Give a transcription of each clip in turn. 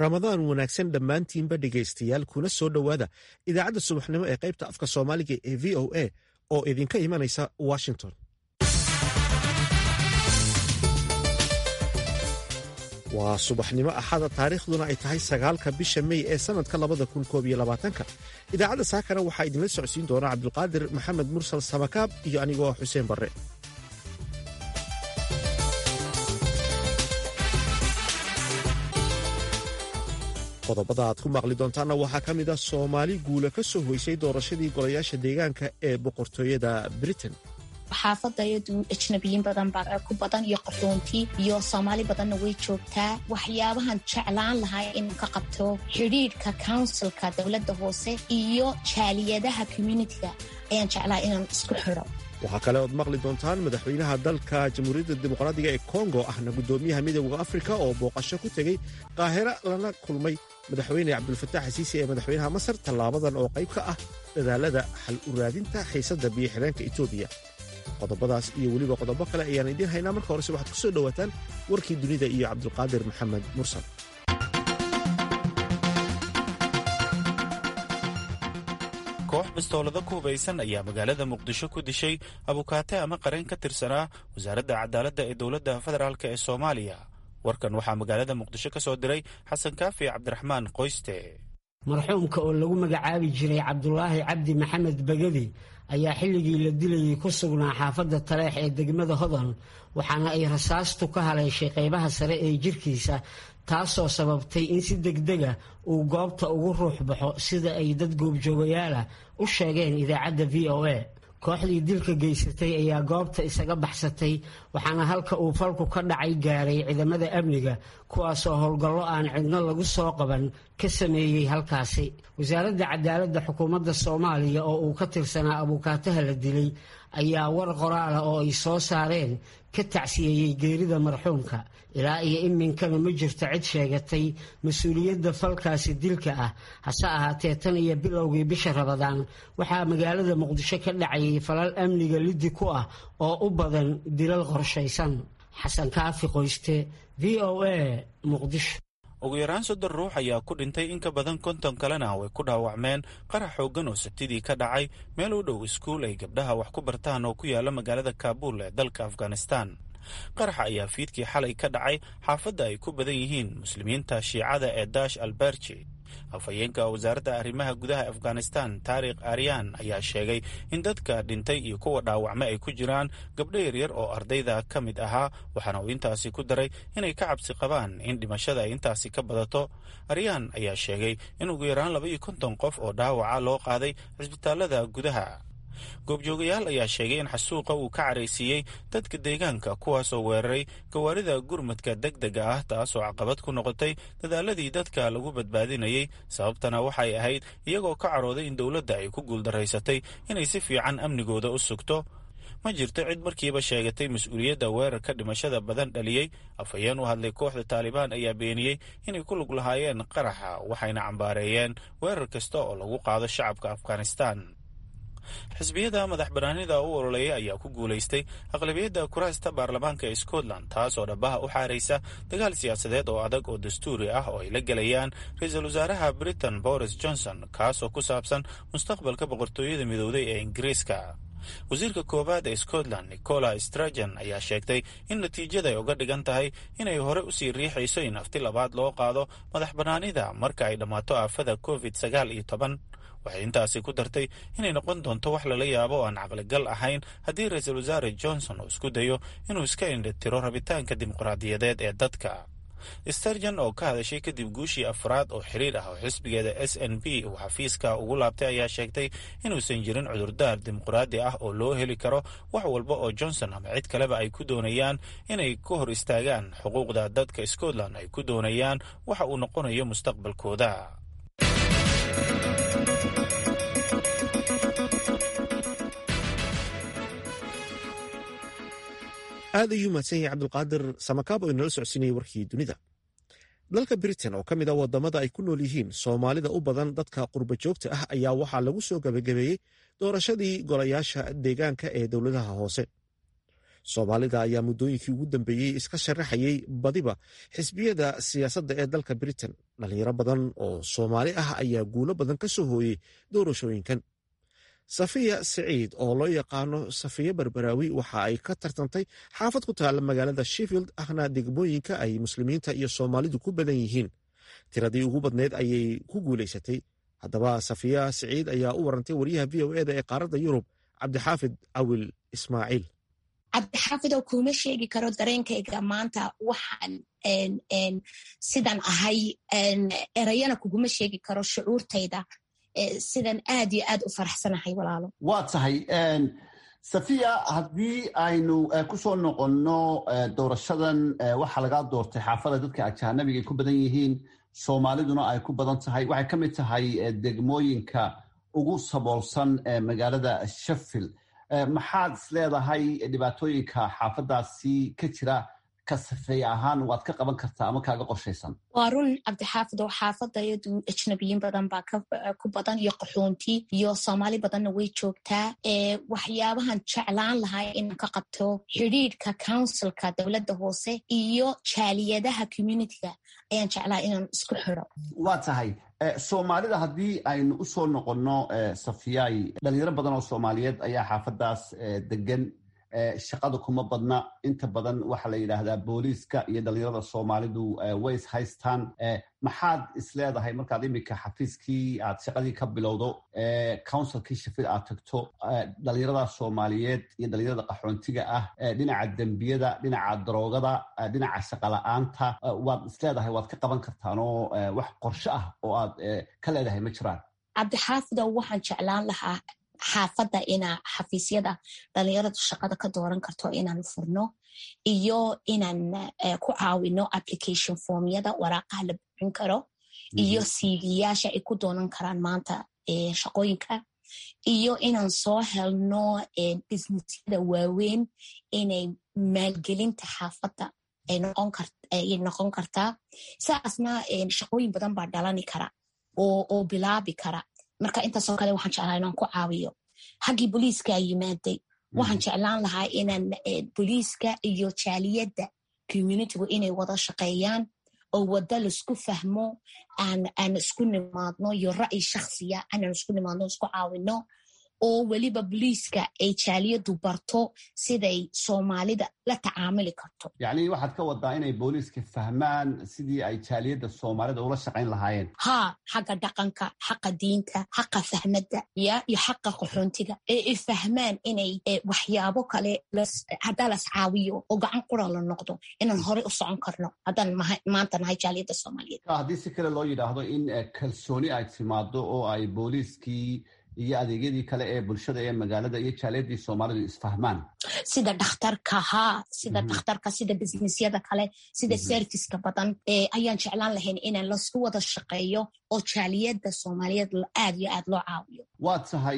ramadaan wanaagsan dhammaantiinba dhegaystayaal kuna soo dhowaada idaacadda subaxnimo ee qaybta afka soomaaliga ee v o a oo idinka imanaysa washington waa subaxnimo axada taariikhduna ay tahay sagaalka bisha mey ee sannadka labada kun koob iyo labaatanka idaacadda saakana waxaa idinla socodsiin doona cabdulqaadir maxamed mursal samakaab iyo anigoo xuseen barre qodobada aad ku maqli doontaanna waxaa ka mid a soomaali guula ka soo hoysay doorashadii golayaasha deegaanka ee boqortooyada britain xaafadda iyadu ajnabiyiin badan baa ku badan iyo qaxoonti iyo soomaali badanna way joogtaa waxyaabahan jeclaan lahaa inuu ka qabto xidhiidhka counsilka dowladda hoose iyo jaaliyadaha communitiga ayaan jeclaha inaan isku xidho waxaa kale ood maqli doontaan madaxweynaha dalka jamhuuriyadda dimuqraadiga ee kongo ahna guddoomiyaha midooda afrika oo booqasho ku tegey qaahira lana kulmay madaxweyne cabdulfataax xasiisi ee madaxweynaha masar tallaabadan oo qayb ka ah dadaalada xal u raadinta xiisadda biyo-xidheenka etoobiya qodobadaas iyo weliba qodobo kale ayaan idiin haynaa marka horese waxaad ku soo dhowaataan warkii dunida iyo cabdulqaadir maxamed mursal koox bistoolada ku hubaysan ayaa magaalada muqdisho ku dishay abukaate ama qareen ka tirsanaa wasaaradda cadaaladda ee dowladda federaalk ee soomaaliya warkan waxaa magaalada muqdisho ka soo diray xasan kaafi cabdiraxmaan qoyste marxuumka oo lagu magacaabi jiray cabdulaahi cabdi maxamed begedi ayaa xilligii la dilayay ku sugnaa xaafadda taleex ee degmada hodan waxaana ay rasaastu ka haleeshay qaybaha sare ee jirkiisa taasoo sababtay in si degdega uu goobta ugu ruux baxo sida ay dad goobjoogayaala u sheegeen idaacadda v o a kooxdii dilka geysatay ayaa goobta isaga baxsatay waxaana halka uu falku ka dhacay gaaray ciidamada amniga kuwaasoo howlgallo aan cidno lagu soo qaban ka sameeyey halkaasi wasaaradda cadaaladda xukuumadda soomaaliya oo uu ka tirsanaa abuukaataha la dilay ayaa war qoraala oo ay soo saareen ka tacsiyeeyey geerida marxuumka ilaa iyo iminkana ma jirto cid sheegatay mas-uuliyadda falkaasi dilka ah hase ahaatee tan iyo bilowgii bisha rabadaan waxaa magaalada muqdisho ka dhacayay falal amniga liddi ku ah oo u badan dilal qorshaysan xasan kaafi qoyste v o a muqdisho ugu yaraan soddon ruux ayaa ku dhintay in ka badan konton kalena way ku dhaawacmeen qarax xooggan oo sabtidii ka dhacay meel u dhow iskuul ay gabdhaha wax ku bartaan oo ku yaala magaalada kaabuul ee dalka afghanistan qaraxa ayaa fiidkii xalay ka dhacay xaafadda ay ku badan yihiin muslimiinta shiicada ee daash alberji afhayeenka wasaaradda arrimaha gudaha afghanistan taarikh aryan ayaa sheegay in dadka dhintay iyo kuwa dhaawacmay ay ku jiraan gabdho yaryar oo ardayda ka mid ahaa waxaana uu intaasi ku daray inay ka cabsi qabaan in dhimashada ay intaasi ka badato aryan ayaa sheegay in ugu yaraan laba iyo konton qof oo dhaawaca loo qaaday cisbitaalada gudaha goobjoogayaal ayaa sheegay in xasuuqa uu ka caraysiiyey dadka deegaanka kuwaasoo weeraray gawaarida gurmadka deg dega ah taasoo caqabad ku noqotay dadaaladii dadka lagu badbaadinayay sababtana waxay ahayd iyagoo ka carooday in dowladda ay ku guuldaraysatay inay si fiican amnigooda u sugto ma jirto cid markiiba sheegatay mas-uuliyadda weerarka dhimashada badan dhaliyey afhayeen u hadlay kooxda taalibaan ayaa beeniyey inay ku lug lahaayeen qaraxa waxayna cambaareeyeen weerar kasta oo lagu qaado shacabka afghanistan xisbiyada madax banaanida u ololeeya ayaa ku guulaystay aqlabiyadda kuraasta baarlamaanka ee scotland taasoo dhabaha u xaaraysa dagaal siyaasadeed oo adag oo dastuuri ah oo ay la gelayaan ra-iisul wasaaraha britain boris johnson kaasoo ku saabsan mustaqbalka boqortooyada midowday ee ingiriiska wasiirka koowaad ee scotland nicola strajan ayaa sheegtay in natiijada ay uga dhigan tahay inay hore usii riixayso in afti labaad loo qaado madax bannaanida marka ay dhammaato aafada covid sagaal iyo toban waxay intaasi ku dartay inay noqon doonto wax lala yaabo oo aan caqligal ahayn haddii ra-iisul wasaare johnson uu isku dayo inuu iska indhatiro rabitaanka dimuqraadiyadeed ee dadka starjan oo ka hadashay kadib guushii afraad oo xiriir ah oo xisbigeeda s n b uu xafiiska ugu laabtay ayaa sheegtay inuusan jirin cudurdaar dimuqraadi ah oo loo heli karo wax walba oo johnson ama cid kaleba ay ku doonayaan inay ka hor istaagaan xuquuqda dadka scotland ay ku doonayaan waxa uu noqonayo mustaqbalkooda aad ayuu mahadsan yahay cabdulqaadir samakaab oo inala socodsiinayay warkii dunida dalka britain oo ka mid a wadamada ay ku nool yihiin soomaalida u badan dadka qurba joogta ah ayaa waxaa lagu soo gabagabeeyey doorashadii golayaasha deegaanka ee dowladaha hoose soomaalida ayaa muddooyinkii ugu dambeeyey iska sharaxayey badiba xisbiyada siyaasadda ee dalka britain dhalinyaro badan oo soomaali ah ayaa guulo badan ka soo hooyey doorashooyinkan safiya siciid oo loo yaqaano safiya berberaawi waxa ay ka tartantay xaafad ku taalla magaalada sheffield ahna degmooyinka ay muslimiinta iyo soomaalidu ku badan yihiin tiradii ugu badneyd ayay ku guulaysatay haddaba safiya siciid ayaa u warantay wariyaha v o eda ee qaaradda yurub cabdixaafid awil ismaaciil cabdixaafid oo kuma sheegi karo dareenkayga maanta waxaan sidan ahay erayana kuguma sheegi karo shucuurtayda sidan aad iyo aad u faraxsanahay walaalo waa tahay safiya haddii aynu ku soo noqonno doorashadan waxaa lagaa doortay xaafada dadka ajaanabiga ay ku badan yihiin soomaaliduna ay ku badan tahay waxay ka mid tahay degmooyinka ugu saboolsan magaalada sheffield maxaad is leedahay dhibaatooyinka xaafadaasi ka jira ka safeey ahaan waad ka qaban kartaa ama kaaga qorshaysan waa run cabdixaafid oo xaafadayadu ajnabiyiin badan baa ku badan iyo qaxoonti iyo soomaali badanna way joogtaa waxyaabahan jeclaan lahaa inaan ka qabto xidhiidhka counsilka dowladda hoose iyo jaaliyadaha communitiga ayaan jeclaa inaan isku xiro waa tahay soomaalida haddii aynu u soo noqonno safiyay dhalinyaro badan oo soomaaliyeed ayaa xaafadaas degan shaqada kuma badna inta badan waxaa la yidhaahdaa booliiska iyo dhalinyarada soomaalidu way is haystaan maxaad is leedahay markaad iminka xafiiskii aad shaqadii ka bilowdo counsilkii shafil aad tagto dhalinyarada soomaaliyeed iyo dhalinyarada qaxoontiga ah dhinaca dembiyada dhinaca daroogada dhinaca shaqala-aanta waad is leedahay waad ka qaban kartaanoo wax qorsho ah oo aad ka leedahay ma jiraan cabdixaafidow waxaan jeclaan lahaa xaafadda inaa xafiisyada dhalinyaradu shaqada ka dooran karto inaan furno iyo inaan ku caawino application formyada waraaqaha la buuxin karo iyo cvyaasha ay ku doonan karaan maanta shaqooyinka iyo inaan soo helno businessyada waaweyn inay maalgelinta xaafadda ay noqon kartaa saasna shaqooyin badan baa dhalani kara oo bilaabi kara marka intaasoo kale waxaan jeclaa inaan ku caawiyo xaggii booliiska yimaaday waxaan jeclaan lahaa inaan booliiska iyo jaaliyadda communitigu inay wada shaqeeyaan oo wadda laisku fahmo aan isku nimaadno iyo ra'yi shaksiya aanan isku nimaadno isku caawino oo weliba boliiska ay jaaliyadu barto siday soomaalida la tacaamuli karto yacni waxaad ka wadaa inay booliiska fahmaan sidii ay jaaliyadda soomaalida ula shaqayn lahaayeen haa xagga dhaqanka xaqa diinta xaqa fahmadda ya iyo xaqa qaxoontiga ee ay fahmaan inay waxyaabo kale haddaa las caawiyo oo gacan qura la noqdo inaan horey u socon karno haddaan maanta nahay jaaliyadda soomaaliyeed haddii si kale loo yidhaahdo in kalsooni ay timaado oo ay booliiskii iyo adeegyadii kale ee bulshada ee magaalada iyo jaaliyadii soomaalidu isfahmaan sida dhakhtarka haa sida dhakhtarka sida businessyada kale sida serviska badan ayaan jeclaan lahayn inaan lasku wada shaqeeyo oo jaaliyadda soomaaliyeed aad iyo aad loo caawiyo waa tahay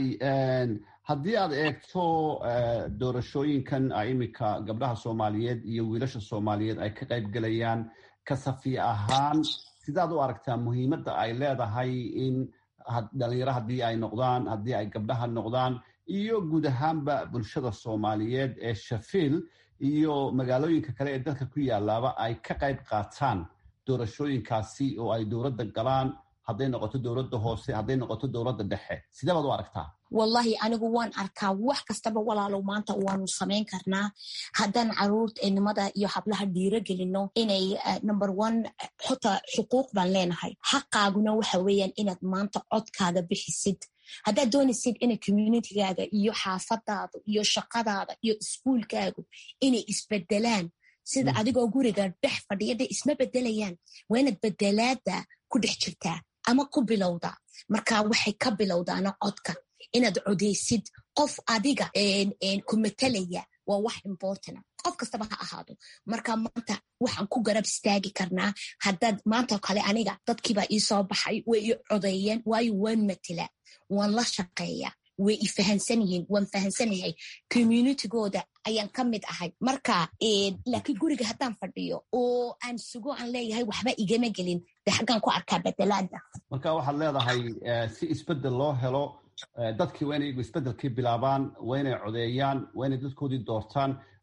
haddii aad eegto doorashooyinkan iminka gabdhaha soomaaliyeed iyo wiilasha soomaaliyeed ay ka qayb gelayaan kasafi ahaan sidaad u aragtaa muhiimadda ay leedahay in dhalinyaro haddii ay noqdaan haddii ay gabdhaha noqdaan iyo guud ahaanba bulshada soomaaliyeed ee shafiil iyo magaalooyinka kale ee dalka ku yaalaaba ay ka qayb qaataan doorashooyinkaasi oo ay dowladda galaan hadday noqoto dowladda hoose hadday noqoto dowladda dhexe sidee baad u aragtaa wallahi anigu waan arkaa wax kastaba walaalow maanta waanu samayn karnaa haddaan caruurtanimada iyo hablaha dhiiro gelino inay number one xota xuquuq baan leenahay xaqaaguna waxa weeyaan inaad maanta codkaaga bixisid haddaad doonaysid ina communitigaaga iyo xaafadaada iyo shaqadaada iyo iskuulkaagu inay isbedelaan sida adigoo guriga dhex fadhiyada isma bedelayaan waa inaad bedelaada ku dhex jirtaa ama ku bilowdaa marka waxay ka bilowdaana codka inaad codaysid qof adiga ku matalaya waa wax importana qof kastaba ha ahaado marka maanta waxaan ku garab istaagi karnaa haddaad maanta kale aniga dadkiibaa ii soo baxay way i codeeyeen waayo waan matela waan la shaqeeya way i fahansan yihiin waan fahansanahay communitigooda ayaan ka mid ahay marka laakiin guriga haddaan fadhiyo oo aan sugo aan leeyahay waxba igama gelin de xaggaan ku arkaa bedelaada marka waxaad leedahay si isbedel loo helo dadkii waa inay iyagu isbedelkii bilaabaan waa inay codeeyaan waa inay dadkoodii doortaan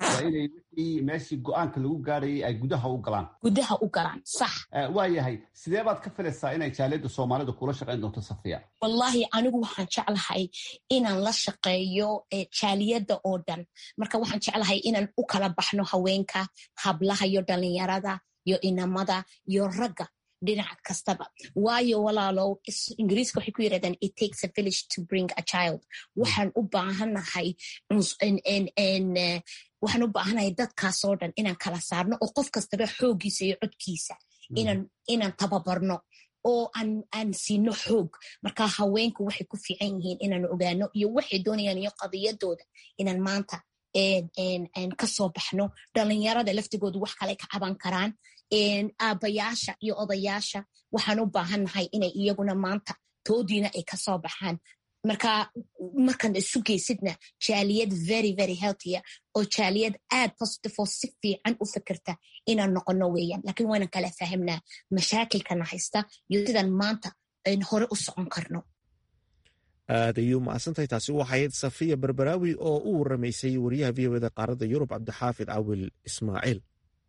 waa inay wixii meeshii go-aanka lagu gaarayay ay gudaha u galaan gudaha u galaan sax waa yahay sidee baad ka filaysaa inay jaaliyadda soomaalida kula shaqayn doonto safiya wallaahi anigu waxaan jeclahay inaan la shaqeeyo jaaliyadda oo dhan marka waxaan jeclahay inaan u kala baxno haweenka hablaha iyo dhalinyarada iyo inamada iyo ragga dhinac kastaba waayo walaalow ingiriiska waxay ku yirahdaan it takes a village to bring a child waxaan u baahanahay waxaan u baahanahay dadkaasoo dhan inaan kala saarno oo qof kastaba xooggiisa iyo codkiisa inaan tababarno oo aan siino xoog marka haweenku waxay ku fiican yihiin inaan ogaano iyo waxay doonayaan iyo qadiyadooda inaan maanta kasoo baxno dhalinyarada laftigoodu wax kale ka caban karaan aabbayaasha iyo odayaasha waxaan u baahannahay inay iyaguna maanta toodiina ay kasoo baxaan marka markaan isu geysidna jaaliyad very very healthya oo jaaliyad aad positive oo si fiican u fikirta inaan noqono weeyaan lakiin waynan kala fahmnaa mashaakilkana haysta iyo sidaan maanta hore u socon karno aad ayuu mahadsantahay taasi waxayd safiya berberaawi oo u waramaysay wariyaha v o eda qaaradda yurub cabdixaafid cawil ismaaciil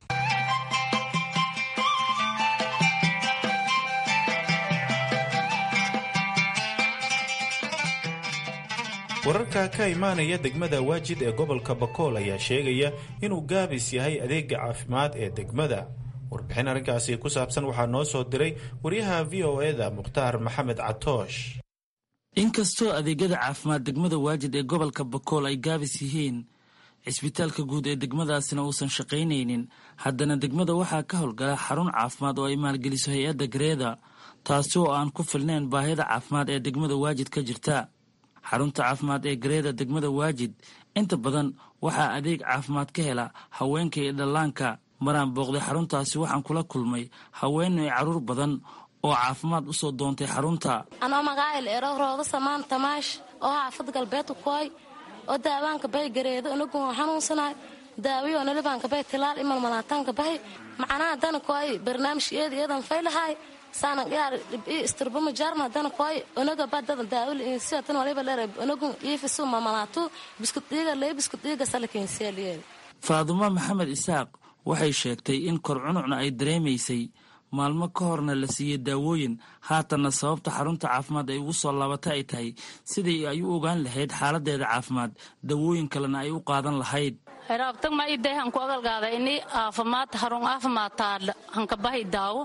wararka ka imaanaya degmada waajid ee gobolka bakool ayaa sheegaya inuu gaabis yahay adeega caafimaad ee degmada warbixin arrinkaasi ku saabsan waxaa noo soo diray wariyaha v o eda mukhtaar maxamed catoosh inkastoo adeegyada caafimaad degmada waajid ee gobolka bakool ay gaabis yihiin cisbitaalka guud ee degmadaasina uusan shaqaynaynin haddana degmada waxaa ka howlgala xarun caafimaad oo ay maalgeliso hay-adda gareeda taasi oo aan ku filnayn baahida caafimaad ee degmada waajid ka jirta xarunta caafimaad ee gareeda degmada waajid inta badan waxaa adeeg caafimaad ka hela haweenka iyo dhallaanka maraan booqday xaruntaasi waxaan kula kulmay haweenay carruur badan oo caafimaad u soo doontay xarunta anoo magaayl ero roodo samaan tamaash oo xaafad galbeedka kooy oo daawaanka bahay gareedo unagun xanuunsanaay daawiyo nalibaanka bahay tilaal imal malaataanka bahay macanaha dana kooy barnaamij eed eedan faylahaay saana yaar dhibi istirbama jaarma dana kooy onaga badada daawil insiatan waliba leer onagun iifisu mamalaatu biskut dhiiga lee biskut dhiiga salakiinseeliyeed faadumo maxamed isaaq waxay sheegtay in kor cunucna ay dareemaysay maalmo ka horna la siiyey daawooyin haatanna sababta xarunta caafimaad ay ugu soo laabatay ay tahay sidii ay u ogaan lahayd xaaladeeda caafimaad daawooyin kalena ay u qaadan lahayd heraabtag ma iday hanku agalgaada ini aafimaad harun aafimaad taadha hanka bahi daawo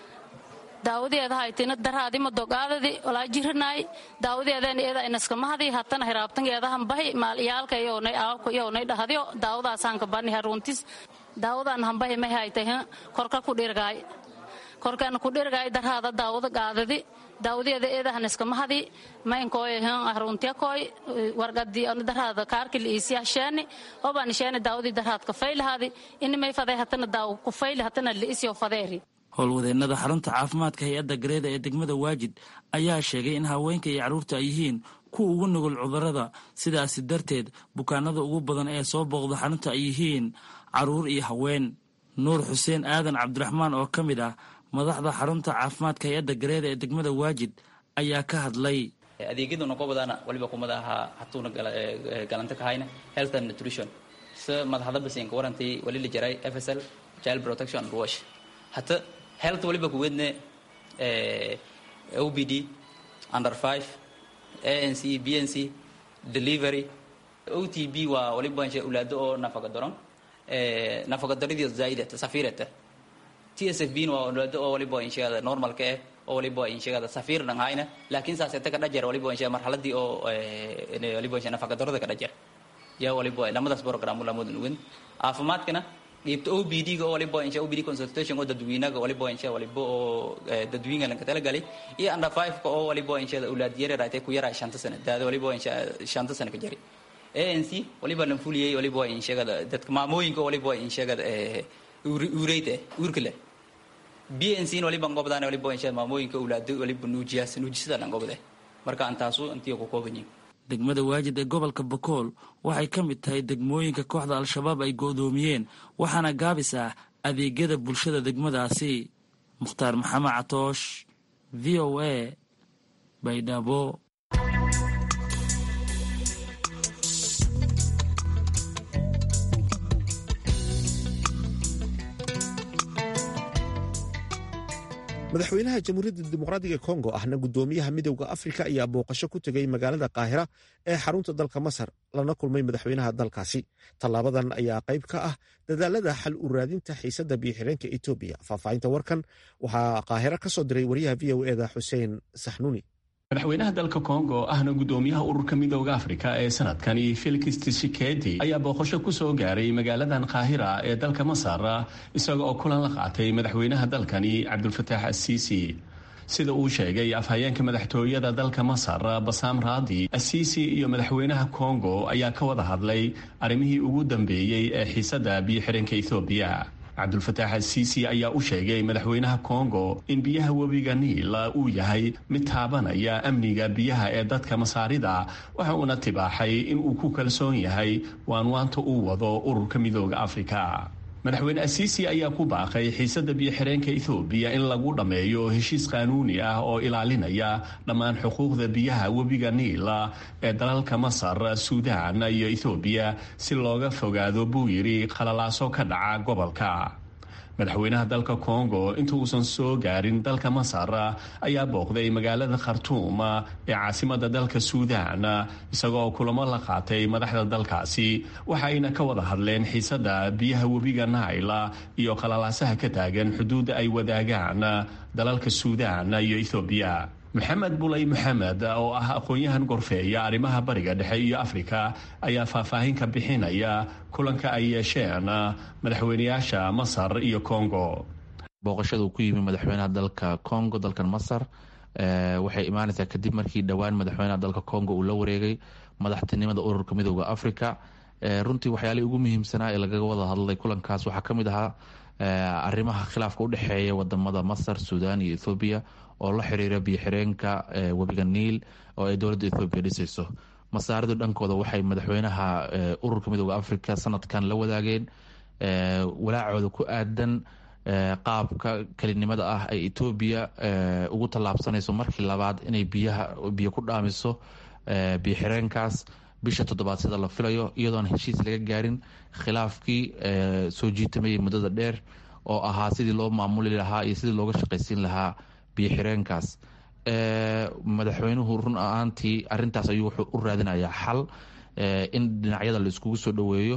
daawadeeda haytina daraadima dogaadadi walaa jirinaay daawadeedan eeda inaskamahadi hatana heraabtangeedahan bahi maaliyaalka iyownay aabka iyownay dhahadyo daawadaas hanka bani haruntis daawadan hanbahi may haytay korka ku dhirgaay korkaan ku dhirgaay daraada daawada gaadadi daawadeeda eedahan iskamahadi mainkoy haruntiyakoy wargadi daraada kaarkil iisiyasheeni oban sheeni daawadii daraadka faylahaadi inimay faday hatana daawo ku fayli hatana liisyo fadeeri howlwadeennada xarunta caafimaadka hay-adda gareeda ee degmada waajid ayaa sheegay in haweenka iyo carruurta ay yihiin kuwa ugu nugul cudurrada sidaasi darteed bukaanada ugu badan ee soo booqda xarunta ay yihiin carruur iyo haween nuur xuseen aadan cabdiraxmaan oo ka mid ah madaxda xarunta caafimaadka hay-adda gareeda ee degmada waajid ayaa ka hadlay adeegyadu noqobadaana waliba kumada ahaa hatuuna galanta kahayna health and nutrition se madaxda basinka warantii wali la jaray fsl child protection and wash hata health waliba kuweedne obd under five anc bnc delivery otb waa waliba ulaado oo nafaqa daron nafaqa daridii zaaidata safiirata tsfb waa ulaado oo waliba insheegada normalka eh oo waliba insheegada safiir dhan hayna laakiin saaseta ka dhajer waliba inshe marxaladii oo waliba inshe nafaqa darada ka dhajer yaa waliba lamadaas program lamodan ugen caafimaadkana dhiibta obd ga oo waliba inshe obd consultation oo dadweynaga waliba inshe waliba oo dadweynaga lanka talagalay iyo under five ka oo waliba inshe ulaad yare raatay ku yaraa shanta sano daada waliba inshe shanta sano ka jari anc waliba lan fuliyey waliba inshegada dadka maamooyinka waliba inshegada uureyda uurka leh bnc waliba ngobdaan waliba inshe maamooyinka ulaado waliba nuujiyaas nuujisada lan gobde marka antaasu intii ku kooban yihin degmada waajid ee gobolka bakool waxay ka mid tahay degmooyinka kooxda al-shabaab ay go'doomiyeen waxaana gaabis ah adeegyada bulshada degmadaasi mukhtaar maxamed catoosh v o a baydhabo madaxweynaha jamhuuriyadda dimuqraadiga kongo ahna guddoomiyaha midowda afrika ayaa booqasho ku tegey magaalada qaahira ee xarunta dalka masar lana kulmay madaxweynaha dalkaasi tallaabadan ayaa qayb ka ah dadaalada xal u raadinta xiisadda biyoxireenka etoobiya faahfaahinta warkan waxaa qaahira ka soo diray wariyaha v o eda xuseen saxnuuni madaxweynaha dalka kongo ahna guddoomiyaha ururka midooda afrika ee sanadkani felix tshisekedi ayaa booqasho ku soo gaaray magaaladan qaahira ee dalka masar isaga oo kulan la qaatay madaxweynaha dalkani cabdulfataax asiisi sida uu sheegay afhayeenka madaxtooyada dalka masar basaam raadi asiisi iyo madaxweynaha kongo ayaa ka wada hadlay arrimihii ugu dambeeyey ee xiisadda biyo-xireenka ethoobiya cabdulfataax asiisi ayaa u sheegay madaxweynaha kongo in biyaha webiga niil uu yahay mid taabanaya amniga biyaha ee dadka masaarida waxa uuna tibaaxay in uu ku kalsoon yahay waanwaanta uu wado ururka midooda afrika madaxweyne asiisi ayaa ku baaqay xiisadda biyo-xireenka ethoobiya in lagu dhammeeyo heshiis qaanuuni ah oo ilaalinaya dhammaan xuquuqda biyaha webiga niil ee dalalka masar suudaan iyo ethoobiya si looga fogaado buu yidhi khalalaaso ka dhaca gobolka madaxweynaha dalka kongo inta uusan soo gaarin dalka masar ayaa booqday magaalada khartuum ee caasimada dalka suudaan isagoo kulamo la qaatay madaxda dalkaasi waxaayna ka wada hadleen xiisadda biyaha webiga naila iyo qalalaasaha ka taagan xuduudda ay wadaagaan dalalka suudaan iyo ethoobiya maxamed bulay maxamed oo ah aqoon-yahan gorfeeya arrimaha bariga dhexe iyo afrika ayaa faahfaahin ka bixinaya kulanka ay yeesheen madaxweynayaasha masar iyo congo booqashada uu ku yimi madaxweynaha dalka congo dalkan masar waxay imaanaysaa kadib markii dhowaan madaxweynaha dalka congo uu la wareegay madaxtinimada ururka midooda africa runtii waxyaalihii ugu muhiimsanaa ee lagaga wada hadlay kulankaas waxaa kamid ahaa arrimaha khilaafka udhexeeya wadamada masar suudan iyo ethoobiya oo la xiriira biyo-xireenka webiga niil oo ay dowladda ethoobiya dhisayso masaaridu dhankooda waxay madaxweynaha ururka midooda africa sanadkan la wadaageen walaacooda ku aadan qaabka kelinimada ah ay etoobiya ugu tallaabsanayso markii labaad inay biyaha biyo ku dhaamiso biyo-xireenkaas bisha toddobaad sida la filayo iyadoon heshiis laga gaarin khilaafkii soo jiitamayay muddada dheer oo ahaa sidii loo maamuli lahaa iyo sidii looga shaqaysiin lahaa biyo-xireenkaas madaxweynuhu run ahaantii arintaas ayuu wuxuu u raadinayaa xal in dhinacyada la iskugu soo dhoweeyo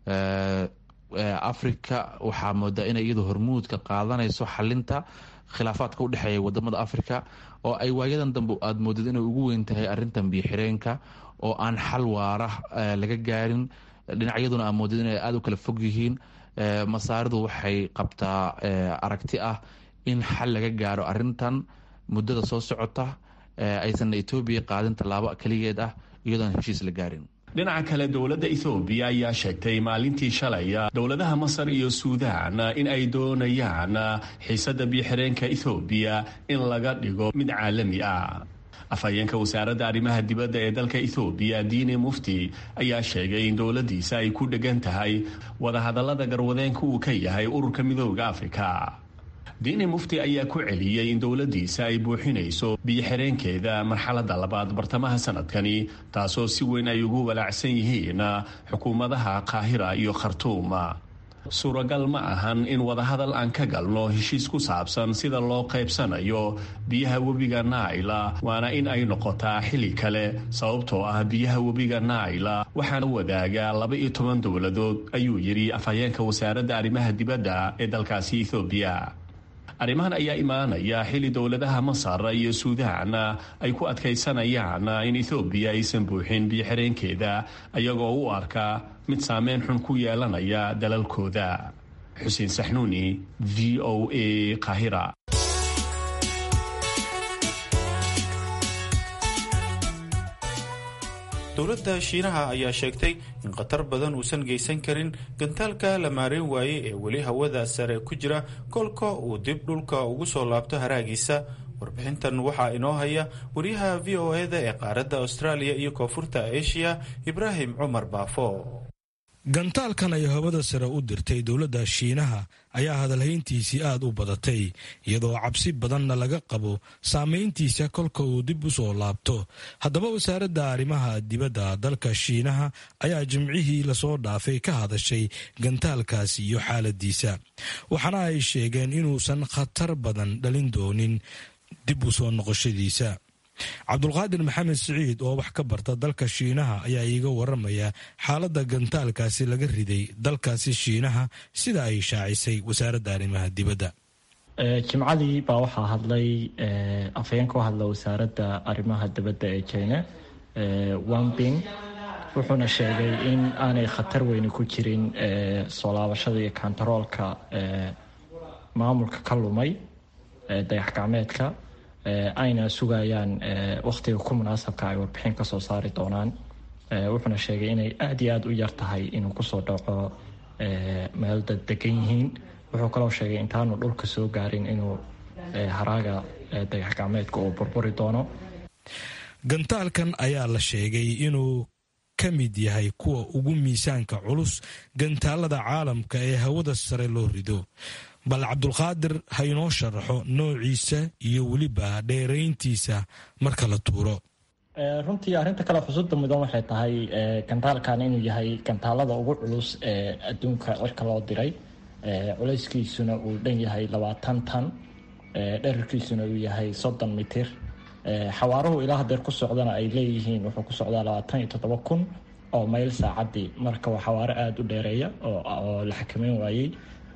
africa waxaa moodaa inay iyadu hormuudka qaadanayso xalinta khilaafaadka udhexeeya wadamada africa oo ay waayadan dambe aada moodid inay ugu weyn tahay arintan biyo-xireenka oo aan xal waara laga gaarin dhinacyaduna aa moodid inay aada u kala fog yihiin masaaridu waxay qabtaa aragti ah in xal laga gaaro arintan muddada soo socota aysan etoobiya qaadin tallaabo keligeed ah iyadoon heshiis la gaarin dhinaca kale dowladda ethoobiya ayaa sheegtay maalintii shalay dowladaha masar iyo suudaan in ay doonayaan xiisadda biyo-xireenka ethoobiya in laga dhigo mid caalami ah afhayeenka wasaaradda arrimaha dibadda ee dalka ethoobiya diine mufti ayaa sheegay in dowladdiisa ay ku dhegan tahay wadahadallada garwadeenka uu ka yahay ururka midooda afrika diine mufti ayaa ku celiyey in dowladdiisa ay buuxinayso biyo-xireenkeeda marxaladda labaad bartamaha sanadkani taasoo si weyn ay ugu walaacsan yihiin xukuumadaha qaahira iyo khartuum suuragal ma ahan in wadahadal aan ka galno heshiis ku saabsan sida loo qaybsanayo biyaha webiga naila waana in ay noqotaa xili kale sababtoo ah biyaha webiga naila waxaana wadaaga laba iyo toban dowladood ayuu yidhi afhayeenka wasaaradda arrimaha dibadda ee dalkaasi ethoobiya arrimahan ayaa imaanaya xili dowladaha masar iyo suudaan ay ku adkaysanayaan in ethoobiya aysan buuxin biyo-xireenkeeda ayagoo u arka mid saameyn xun ku yeelanaya dalalkooda xuseen saxnuuni v o a kahira dowladda shiinaha ayaa sheegtay in khatar badan uusan geysan karin gantaalka la maareen waayey ee weli hawada sare ku jira kolka uu dib dhulka ugu soo laabto haraagiisa warbixintan waxaa inoo haya wariyaha v o e da ee qaaradda austraaliya iyo koonfurta asia ibraahim cumar baafo gantaalkan ay hawada sare u dirtay dowladda shiinaha ayaa hadalhayntiisii aad u badatay iyadoo cabsi badanna laga qabo saameyntiisa kolka uu dib u soo laabto haddaba wasaaradda arrimaha dibadda dalka shiinaha ayaa jimcihii lasoo dhaafay ka hadashay gantaalkaasi iyo xaaladiisa waxaana ay sheegeen inuusan khatar badan dhalin doonin dib u soo noqoshadiisa cabdulqaadir maxamed siciid oo wax ka barta dalka shiinaha ayaa iiga waramaya xaaladda gantaalkaasi laga riday dalkaasi shiinaha sida ay shaacisay wasaaradda arrimaha dibadda jimcadii baa waxaa hadlay afhayeen ka hadla wasaaradda arrimaha dibadda ee china wanbing wuxuuna sheegay in aanay khatar weyni ku jirin soo laabashada iyo kontaroolka maamulka ka lumay dayax gacmeedka ayna sugayaan wakhtiga ku munaasabka ay warbixin kasoo saari doonaan wuxuuna sheegay inay aada iyo aada u yar tahay inuu kusoo dhaco meel dad degan yihiin wuxuu kaloo sheegay intaanu dhulka soo gaarin inuu haraaga dayax gacmeedka uu burburi doono gantaalkan ayaa la sheegay inuu ka mid yahay kuwa ugu miisaanka culus gantaalada caalamka ee hawada sare loo rido bal cabdulqaadir ha inoo sharaxo noociisa iyo weliba dheerayntiisa marka la tuuro runtii arrinta kale xusuudda mudan waxay tahay gantaalkan inuu yahay gantaalada ugu culus ee adduunka cirka loo diray culeyskiisuna uu dhan yahay labaatan tan dherarkiisuna uu yahay soddon mitir xawaaruhu ilaa hadeer ku socdana ay leeyihiin wuxuu ku socdaa labaatan iyo toddoba kun oo mayl saacadii marka waa xawaaro aada u dheereeya oo la xakameyn waayey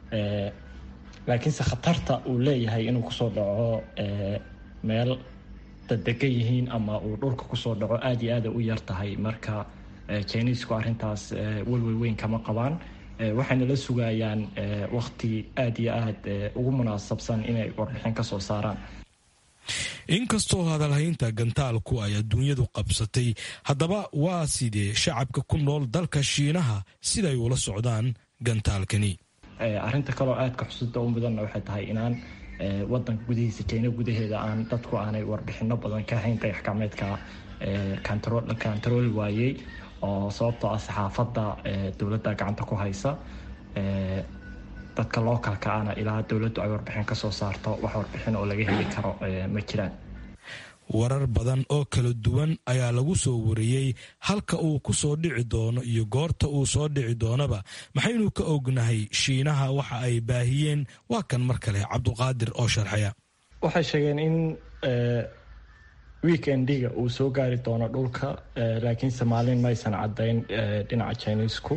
laakiinse khatarta uu leeyahay inuu kusoo dhaco meel dadegan yihiin ama uu dhulka kusoo dhaco aada iyo aada u yar tahay marka jiniisku arrintaas welwel weyn kama qabaan waxayna la sugayaan wakti aada iyo aada ugu munaasabsan inay warbixin ka soo saaraan inkastoo hadalhaynta gantaalku ay adduunyadu qabsatay haddaba waa sidee shacabka ku nool dalka shiinaha siday ula socdaan gantaalkani arrinta kaloo aadka xusuusta u mudanna waxay tahay inaan wadanka gudihiisa jeyna gudaheeda aan dadku aanay warbixino badan ka hayn dayax gacmeedka kantarooli waayey oo sababtoo ah saxaafadda dowladda gacanta ku haysa dadka lookalka ana ilaa dowladdu ay warbixin ka soo saarto wax warbixin oo laga heli karo ma jiraan warar badan oo kala duwan ayaa lagu soo wariyey halka uu ku soo dhici doono iyo goorta uu soo dhici doonaba maxaynu ka ognahay shiinaha waxa ay baahiyeen waa kan mar kale cabdulqaadir oo sharxaya waxay sheegeen in weekendiga uu soo gaari doono dhulka laakiinse maalin maysan caddayn dhinaca chinisku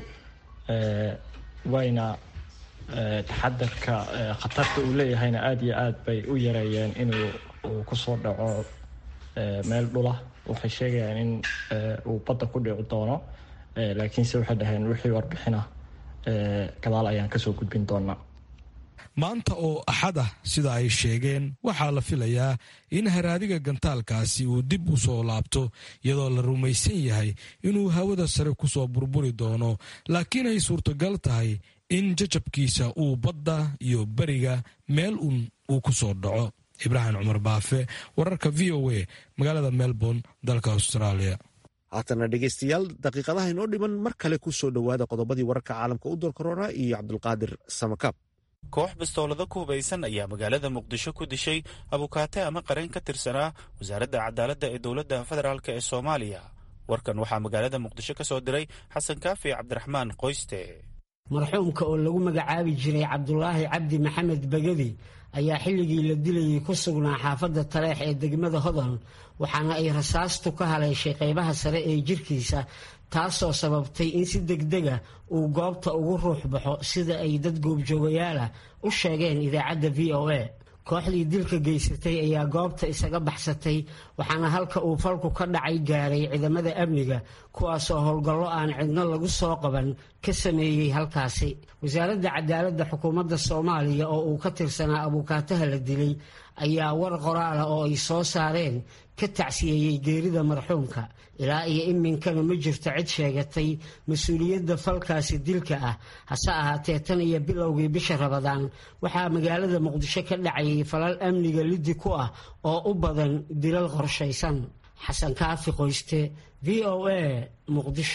wayna taxadarka khatarta uu leeyahayna aada iyo aad bay u yareeyeen inuu uu kusoo dhaco meel dhula waxay sheegayaan in uu badda ku dhici doono laakiinse waxay dhaheen wixii warbixina gadaal ayaan kasoo gudbin doonaa maanta oo axad ah sida ay sheegeen waxaa la filayaa in haraadiga gantaalkaasi uu dib u soo laabto iyadoo la rumaysan yahay inuu hawada sare kusoo burburi doono laakiin ay suurtogal tahay in jajabkiisa uu badda iyo beriga meel un uu ku soo dhaco ibraahim cumar baafe wararka v o a magaalada melbourne dalka australia haatana dhegeystayaal daqiiqadaha inoo dhiman mar kale ku soo dhowaada qodobadii wararka caalamka u door korona iyo cabdulqaadir samakaab koox bastoolado ku hubaysan ayaa magaalada muqdisho ku dishay abukaate ama qareen ka tirsanaa wasaaradda cadaaladda ee dowladda federaalk ee soomaaliya warkan waxaa magaalada muqdisho ka soo diray xasan kaafi cabdiraxmaan qoyste marxuumka oo lagu magacaabi jiray cabdulaahi cabdi maxamed begedi ayaa xilligii la dilayay ku sugnaa xaafadda taleex ee degmada hodan waxaana ay rasaastu ka haleeshay qaybaha sare ee jirkiisa taasoo sababtay in si degdega uu goobta ugu ruux baxo sida ay dad goobjoogayaala u sheegeen idaacadda v o a kooxdii dilka geysatay ayaa goobta isaga baxsatay waxaana halka uu falku ka dhacay gaaray ciidamada amniga kuwaasoo howlgallo aan cidno lagu soo qaban ka sameeyey halkaasi wasaaradda cadaaladda xukuumadda soomaaliya oo uu ka tirsanaa abuukaataha la dilay ayaa war qoraala oo ay soo saareen ka tacsiyeeyey geerida marxuumka ilaa iyo iminkana ma jirto cid sheegatay mas-uuliyadda falkaasi dilka ah hase ahaatee tan iyo bilowgii bisha rabadaan waxaa magaalada muqdisho ka dhacayay falal amniga liddi ku ah oo u badan dilal qorshaysan xasan kaafi qoyste v o a muqdisho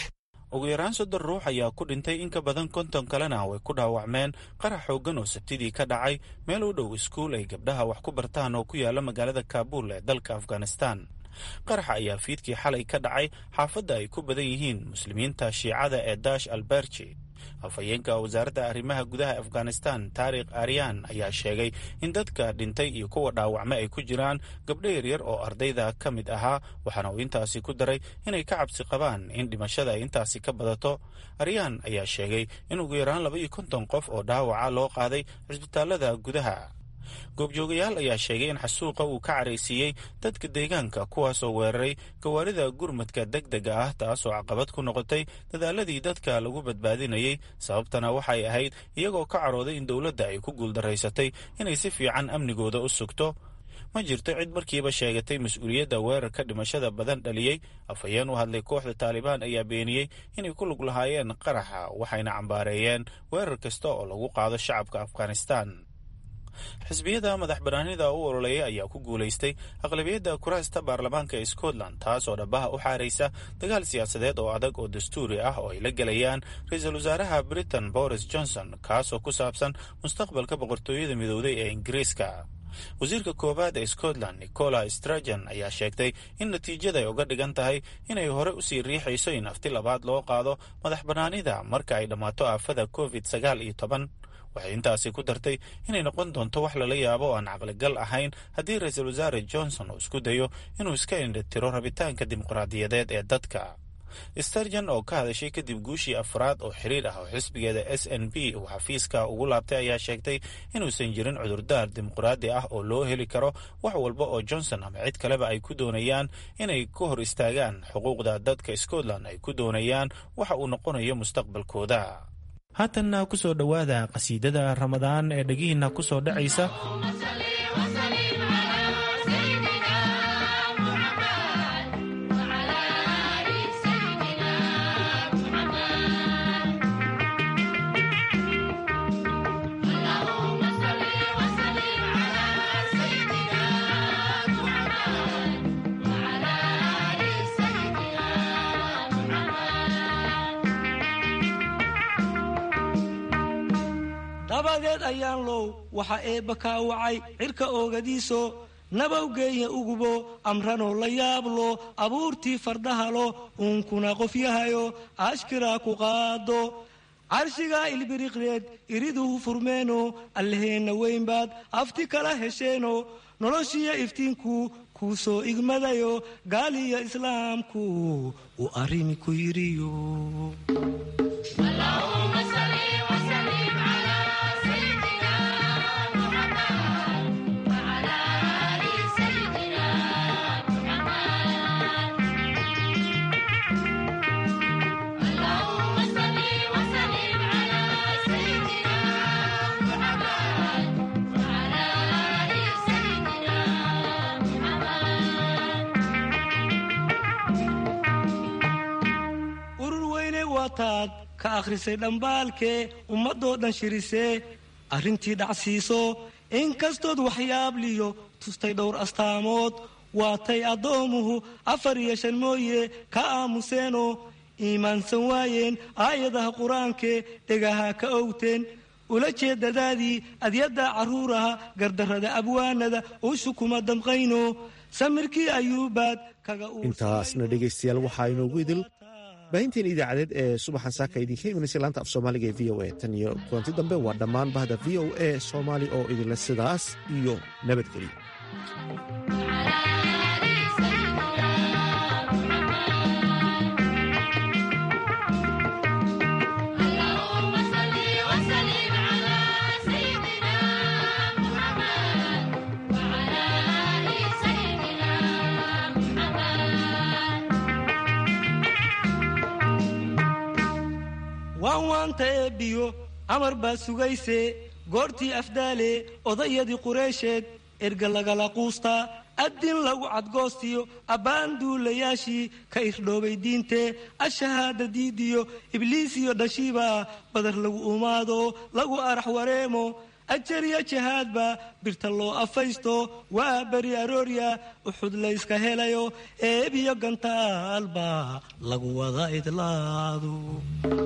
ugu yaraan soddon ruux ayaa ku dhintay in ka badan konton kalena way ku dhaawacmeen qarax xooggan oo sabtidii ka dhacay meel u dhow iskuul ay gabdhaha wax ku bartaan oo ku yaala magaalada kaabuul ee dalka afghanistan qaraxa ayaa fiidkii xalay ka dhacay xaafadda ay ku badan yihiin muslimiinta shiicada ee daash alberji afhayeenka wasaaradda arrimaha gudaha afghanistan taarikh aryan ayaa sheegay in dadka dhintay iyo kuwa dhaawacme ay ku jiraan gabdho yaryar oo ardayda ka mid ahaa waxaana uu intaasi ku daray inay ka cabsi qabaan in dhimashada ay intaasi ka badato aryan ayaa sheegay in ugu yaraan laba iyo konton qof oo dhaawaca loo qaaday cisbitaalada gudaha goobjoogayaal ayaa sheegay in xasuuqa uu ka caraysiiyey dadka deegaanka kuwaasoo weeraray gawaarida gurmadka deg dega ah taasoo caqabad ku noqotay dadaaladii dadka lagu badbaadinayay sababtana waxay ahayd iyagoo ka carooday in dowladda ay ku guuldaraysatay inay si fiican amnigooda u sugto ma jirto cid markiiba sheegatay mas-uuliyadda weerarka dhimashada badan dhaliyey afhayeen u hadlay kooxda taalibaan ayaa beeniyey inay ku lug lahaayeen qaraxa waxayna cambaareeyeen weerar kasta oo lagu qaado shacabka afghanistan xisbiyada madax banaanida u ololeeya ayaa ku guulaystay aqlabiyadda kuraasta baarlamaanka ee scotland taasoo dhabaha u xaaraysa dagaal siyaasadeed oo adag oo dastuuri ah oo ay la gelayaan ra-iisul wasaaraha britain boris johnson kaasoo ku saabsan mustaqbalka boqortooyada midowday ee ingiriiska wasiirka koowaad ee scotland nicola stragen ayaa sheegtay in natiijada ay uga dhigan tahay inay hore usii riixayso in afti labaad loo qaado madax banaanida marka ay dhammaato aafada covid sagaal iyo toban waxay intaasi ku dartay inay noqon doonto wax lala yaabo oo aan caqligal ahayn haddii ra-iisul wasaare johnson uu isku dayo inuu iska indhatiro rabitaanka dimuqraadiyadeed ee dadka starjan oo ka hadashay kadib guushii afraad oo xiriir ah oo xisbigeeda s n b uu xafiiska ugu laabtay ayaa sheegtay inuusan jirin cudurdaar dimuqraadi ah oo loo heli karo wax walba oo johnson ama cid kaleba ay ku doonayaan inay ka hor istaagaan xuquuqda dadka scotland ay ku doonayaan waxa uu noqonayo mustaqbalkooda haatanna ku soo dhowaada qasiidada ramadaan ee dhegihiinna ku soo dhacaysa dabadeed ayaan low waxa eebba kaa wacay cirka oogadiiso nabawgeeya ugubo amranoo la yaablo abuurtii fardahalo uunkuna qofyahayo ashkiraa ku qaado carshigaa ilbiriqreed iriduhu furmeeno allaheenna weynbaad afti kala hesheeno noloshiyo iftiinku kuu soo igmadayo gaaliyo islaamku uu arrimi ku yidhiyo taad ka akhrisay dhambaalkee ummadoo dhan shirisee arrintii dhacsiiso inkastood waxyaabliyo tustay dhowr astaamood waatay addoomuhu afar iyo shan mooye ka aamuseenoo iimaansan waayeen aayadaha qur-aankee dhegaha ka owteen ula jeedadaadii adyadda carruuraha gardarrada abwaanada uushu kuma damqayno samirkii ayuubaad kaga intaasna dhegaystayaal waxaa inoogu idil baahinteen idaacadeed ee subaxan saaka idinka imanaysa laanta af soomaaliga ee v o a tan iyo kulanti dambe waa dhammaan bahda v o a soomaali oo idinle sidaas iyo nabadgelyo waan waanta eebbiyo amar baa sugayse goortii afdaale odayadii qureysheed erga lagala quustaa addin lagu cadgoostiyo abbaan duulayaashii ka irdhoobay diintee ashahaada diidiyo ibliisiyo dhashiibaa badar lagu umaado lagu arax wareemo ajariya jihaadba birta loo afaysto waa beri aroorya uxud layska helayo eebiyo gantaalba lagu wada idlaado